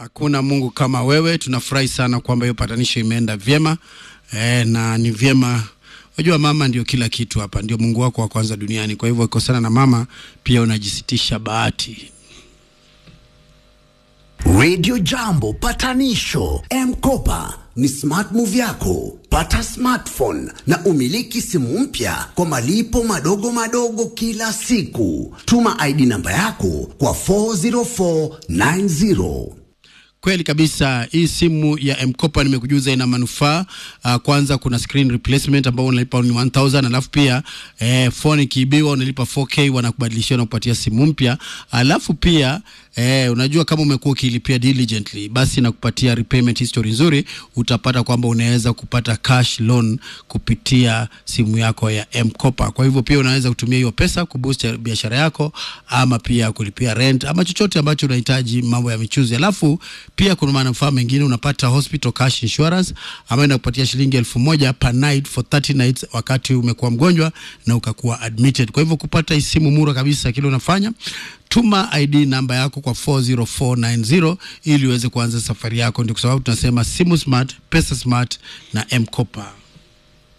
Hakuna Mungu kama wewe. Tunafurahi sana kwamba hiyo patanisho imeenda vyema e, na ni vyema. Unajua mama ndio kila kitu hapa, ndio Mungu wako wa kwanza duniani. Kwa hivyo ukikosana na mama pia unajisitisha bahati. Radio Jambo patanisho M-Kopa ni smart move yako. Pata smartphone na umiliki simu mpya kwa malipo madogo madogo kila siku. Tuma ID namba yako kwa 40490. Kweli kabisa, hii simu ya mkopa nimekujuza ina manufaa. Uh, kwanza kuna screen replacement ambao unalipa ni 1000 alafu pia eh, phone ikiibiwa unalipa 4K wanakubadilishia na kupatia simu mpya. Alafu pia eh, unajua kama umekuwa ukilipia diligently, basi nakupatia repayment history nzuri. Utapata kwamba unaweza kupata cash loan kupitia simu yako ya mkopa. Kwa hivyo pia unaweza kutumia hiyo pesa kuboost biashara yako, ama pia kulipia rent ama chochote ambacho unahitaji mambo ya michuzi. Alafu pia kuna manufaa mengine, unapata hospital cash insurance ambayo inakupatia shilingi elfu moja per night for 30 nights wakati umekuwa mgonjwa na ukakuwa admitted. Kwa hivyo kupata hii simu mura kabisa, kile unafanya tuma ID namba yako kwa 40490 ili uweze kuanza safari yako. Ndio kwa sababu tunasema simu smart, pesa smart na M-Kopa.